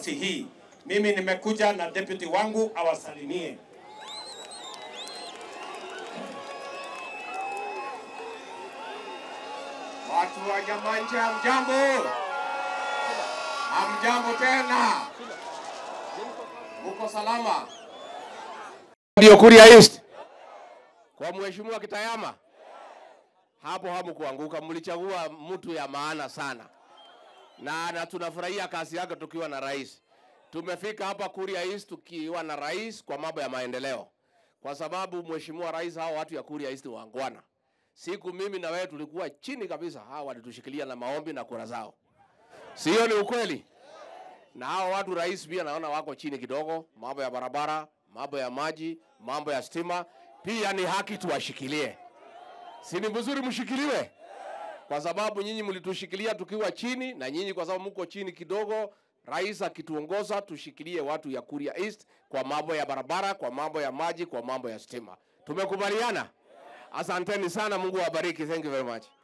hii. Mimi nimekuja na deputy wangu awasalimie. Watu wa Nyamanje, hamjambo? Hamjambo tena? Muko salama? Ndio Kuria East kwa mheshimiwa Kitayama, hapo hamkuanguka, mlichagua mtu ya maana sana na, na tunafurahia kazi yake tukiwa na rais. Tumefika hapa Kuria East tukiwa na rais kwa mambo ya maendeleo, kwa sababu mheshimiwa rais, hao watu ya Kuria East wangwana. Siku mimi na wewe tulikuwa chini kabisa, hao walitushikilia na maombi na kura zao, sio? Ni ukweli. Na hao watu rais pia naona wako chini kidogo, mambo ya barabara, mambo ya maji, mambo ya stima, pia ni haki tuwashikilie. Si ni vizuri mshikiliwe? Kwa sababu nyinyi mlitushikilia tukiwa chini, na nyinyi kwa sababu mko chini kidogo, rais akituongoza tushikilie watu ya Kuria East kwa mambo ya barabara, kwa mambo ya maji, kwa mambo ya stima. Tumekubaliana? Asanteni sana, Mungu awabariki. Thank you very much.